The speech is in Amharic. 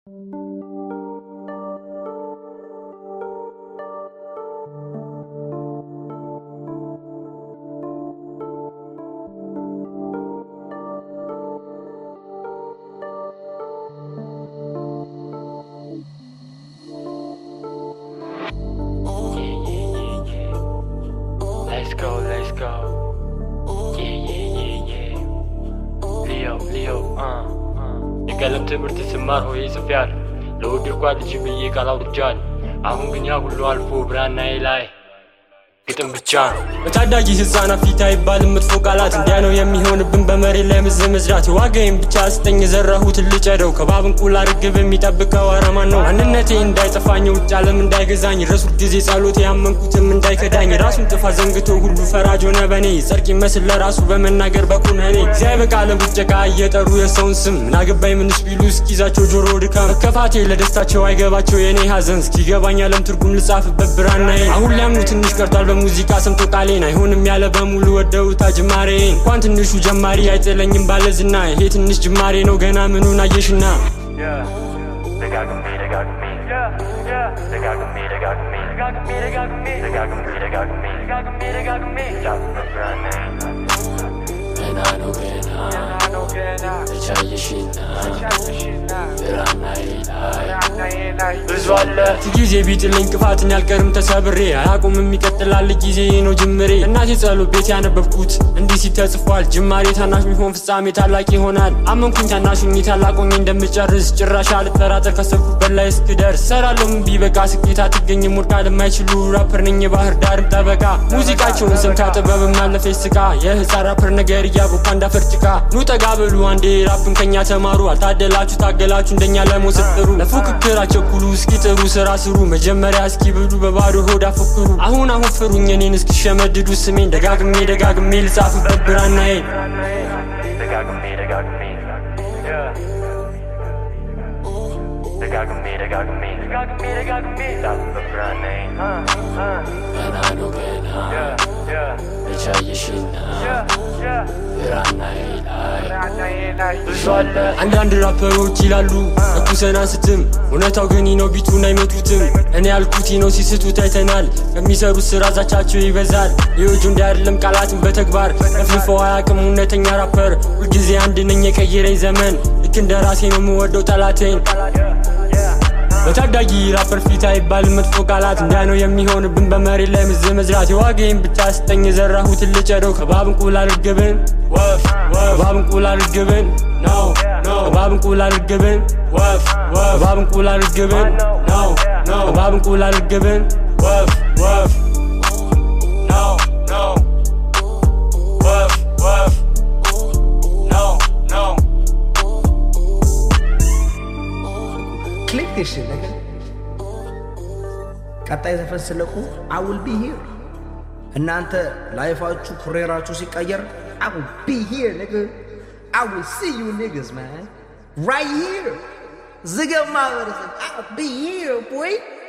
Let's go, let's go. Yeah, yeah, yeah, yeah. Leo, Leo, uh, uh. የቀለም ትምህርት ስማር ሆይ ጽፌያል ለወደድኳ ልጅ ብዬ ቃል አውርጃል። አሁን ግን ያ ሁሉ አልፎ ብራናዬ ላይ ግጥም ብቻ ነው። በታዳጊ ህፃናት ፊት አይባልም መጥፎ ቃላት እንዲያ ነው የሚሆንብን በመሬት ላይ ምዝ መዝራት የዋጋዬን ብቻ ስጠኝ የዘራሁትን ልጨደው ከባብ እንቁላል ርግብ የሚጠብቀው አረማን ነው ማንነቴ እንዳይጠፋኝ ውጭ ዓለም እንዳይገዛኝ ረሱት ጊዜ ጸሎቴ ያመንኩትም እንዳይከዳኝ ራሱን ጥፋት ዘንግቶ ሁሉ ፈራጅ ሆነ በኔ ጸድቅ ይመስል ለራሱ በመናገር በኩነኔ እግዚአብሔር ቃለ ቡጨቃ እየጠሩ የሰውን ስም ምናገባኝ ምንስ ቢሉ እስኪዛቸው ጆሮ ድካም መከፋቴ ለደስታቸው አይገባቸው የኔ ሀዘን እስኪገባኝ ዓለም ትርጉም ልጻፍበት ብራናዬ አሁን ሊያምኑ ትንሽ ቀርቷል በሙዚቃ ሰምቶ ቃሌን አይሆንም ያለ በሙሉ ወደውታ ጅማሬ እንኳን ትንሹ ጀማሪ አይጥለኝም ባለዝና ይሄ ትንሽ ጅማሬ ነው ገና ምኑን አየሽና ደጋግሜ ደጋግሜ ደጋግሜ ደጋግሜ ደጋግሜ ደጋግሜ ደጋግሜ ደጋግሜ ጫፍበት ብራናዬ ገና ነው ገና ተቻየሽና ብራናዬ ላይ ብዙ አለ ጊዜ ቢጥልኝ ቅፋትን ያልቀርም ተሰብሬ አያቁምም ይቀጥላል ጊዜ ነው ጅምሬ እናቴ ጸሎት ቤት ያነበብኩት እንዲህ ሲል ተጽፏል ጅማሬ ታናሽ ቢሆን ፍጻሜ ታላቅ ይሆናል አመንኩኝ ታናሹኝ ታላቁኝ እንደምጨርስ ጭራሽ አልጠራጠር ካሰብኩበት ላይ እስክደርስ ሰራለሁም ቢበቃ ስኬት አትገኝም ወድቃ ለማይችሉ ራፐር ነኝ የባህር ዳርም ጠበቃ ሙዚቃቸውን ሰምታ ጥበብም አለፈች ስቃ የህፃን ራፐር ነገር እያቦካ እንዳፈር ጭቃ ኑ ጠጋ በሉ አንዴ ራፕን ከኛ ተማሩ አልታደላችሁ ታገላችሁ እንደኛ ለመውሰድ ጥሩ ለፉክክር አቸኩሉ እስኪ ጥሩ ስራ ስሩ መጀመሪያ እስኪ ብሉ በባዶ ሆድ አፎክሩ አሁን አሁን ፍሩኝ እኔን እስኪሸመድዱ ስሜን ደጋግሜ ደጋግሜ ልጻፍበት ብራናዬ ደጋግሜ ደጋግሜ ደጋግሜ ደጋግሜ ደጋግሜ ደጋግሜ ጫፍበት ብራናዬ ገና ነው ገና ተቻየሽና ብራናዬ ላይ ብዙ አለ አንዳንድ ራፐሮች ይላሉ እኩሰን አንስትም እውነታው ግን ነው ቢቱን አይመቱትም እኔ ያልኩት ነው ሲስቱት አይተናል ከሚሰሩት ስራ ዛቻቸው ይበዛል የወጁ እንዲ አይደለም ቃላትን በተግባር ለፍልፈው አያቅም እውነተኛ ራፐር ሁልጊዜ አንድ ነኝ የቀየረኝ ዘመን ልክ እንደ ራሴ ነው የምወደው ጠላቴን በታዳጊ ራፐር ፊት አይባልም መጥፎ ቃላት እንዲያ ነው የሚሆንብን በመሬት ላይ ምዝ መዝራት የዋጋዬን ብቻ ስጠኝ የዘራሁትን ልጨደው ከባብ እንቁላል ርግብን ወፍ ከባብ እንቁላል ርግብን ነው ከባብ እንቁላል ርግብን ወፍ ከባብ እንቁላል ርግብን ነው ከባብ እንቁላል ርግብን ወፍ ወፍ ነው ነው ወፍ ወፍ ነው ነው ክሊክ ዲስ shit, nigga. ቀጣይ ዘፈን ስለቁ I will be here. እናንተ ላይፋችሁ ኩሬራችሁ ሲቀየር I will be here, nigga. I will see you niggas, man. Right here. ዝገብ ማህበረሰብ I will be here, boy.